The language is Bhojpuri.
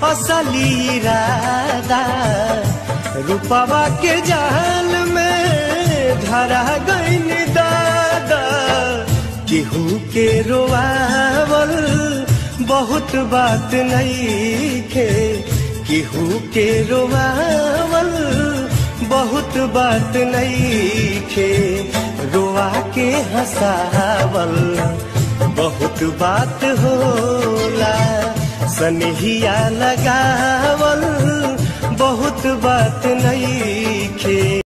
असली इरादा रूपवा के जाल में धरा गईन दादा केहू के रोआवल बहुत बात नहीं खे केहू के रोआवल बहुत बात नहीं खे रोआ के हंसावल बहुत बात होला सनहिया लगावल